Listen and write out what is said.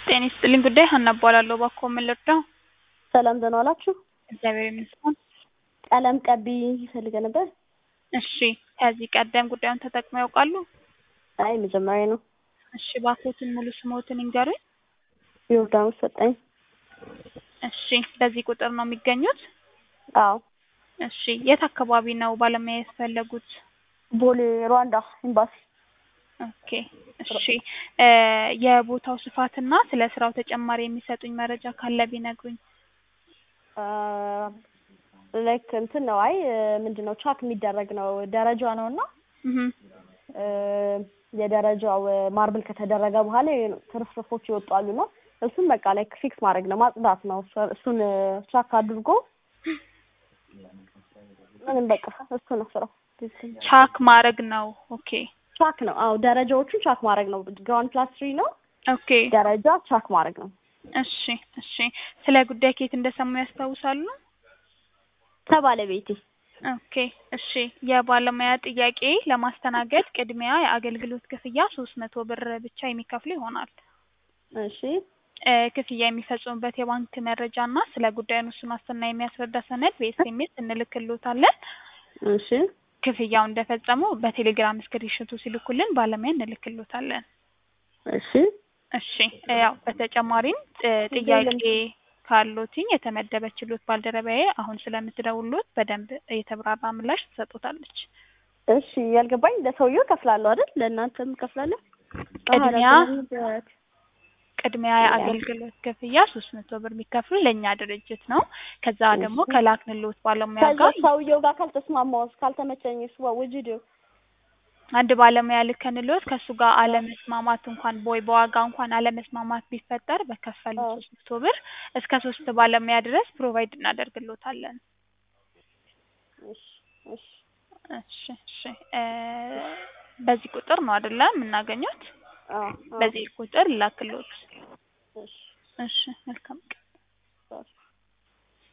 ጤና ይስጥልኝ ጉዳይ ሀና እባላለሁ። እባክዎ ምን ልርዳው? ሰላም ደህና ዋላችሁ? እግዚአብሔር ይመስገን። ቀለም ቀቢ ፈልገ ነበር። እሺ ከዚህ ቀደም ጉዳዩን ተጠቅመው ያውቃሉ? አይ መጀመሪያ ነው። እሺ እባክዎትን ሙሉ ስምዎትን ይንገሩኝ? ዮርዳኖስ ሰጠኝ። እሺ በዚህ ቁጥር ነው የሚገኙት? አዎ እሺ የት አካባቢ ነው ባለሙያ የፈለጉት? ቦሌ ሩዋንዳ ኤምባሲ። ኦኬ እሺ እ የቦታው ስፋትና ስለ ስራው ተጨማሪ የሚሰጡኝ መረጃ ካለ ቢነግሩኝ? ላይክ እንትን ነው። አይ ምንድን ነው ቻክ የሚደረግ ነው። ደረጃ ነው እና እህ እ የደረጃው ማርብል ከተደረገ በኋላ ትርፍርፎች ይወጣሉ እና እሱን በቃ ላይክ ፊክስ ማድረግ ነው፣ ማጽዳት ነው። እሱን ቻክ አድርጎ ምንም በቃ እሱ ነው ስራው። ቻክ ማድረግ ነው። ኦኬ ቻክ ነው። አዎ ደረጃዎቹን ቻክ ማድረግ ነው። ግራውንድ ፕላስ ትሪ ነው። ኦኬ ደረጃ ቻክ ማድረግ ነው። እሺ እሺ ስለ ጉዳይ ከየት እንደሰሙ ያስታውሳሉ? ከባለቤቴ ኦኬ እሺ የባለሙያ ጥያቄ ለማስተናገድ ቅድሚያ የአገልግሎት ክፍያ ሶስት መቶ ብር ብቻ የሚከፍሉ ይሆናል። እሺ እ ክፍያ የሚፈጽሙበት የባንክ መረጃ እና ስለ ጉዳዩ እሱን ዋስትና የሚያስረዳ ሰነድ በኤስኤምኤስ እንልክልዎታለን። እሺ ክፍያው እንደፈጸሙ በቴሌግራም ስክሪንሾቱ ሲልኩልን ባለሙያ እንልክልዎታለን። እሺ እሺ ያው በተጨማሪም እ ጥያቄ ካሎትኝ የተመደበችሎት ባልደረባዬ አሁን ስለምትደውሉት በደንብ የተብራራ ምላሽ ትሰጡታለች። እሺ ያልገባኝ ለሰውየው እከፍላለሁ አይደል? ለእናንተም እከፍላለሁ? ቅድሚያ አዎ፣ ለሰውየው ቅድሚያ የአገልግሎት ክፍያ ሶስት መቶ ብር የሚከፍሉ ለእኛ ድርጅት ነው። ከዛ ደግሞ ከላክንሎት ባለሙያ ከዛ ጋር ሰውየው ጋር ካልተስማማውስ ካልተመቸኝስ what would you do? አንድ ባለሙያ ልከንሎት ከእሱ ጋር አለመስማማት እንኳን ወይ በዋጋ እንኳን አለመስማማት ቢፈጠር በከፈሉት አዎ። ሶስት መቶ ብር እስከ ሶስት ባለሙያ ድረስ ፕሮቫይድ እናደርግሎታለን። እሺ እሺ እሺ እሺ እ በዚህ ቁጥር ነው አይደለ የምናገኙት? አዎ አዎ። በዚህ ቁጥር ላክሎት። እሺ እሺ መልካም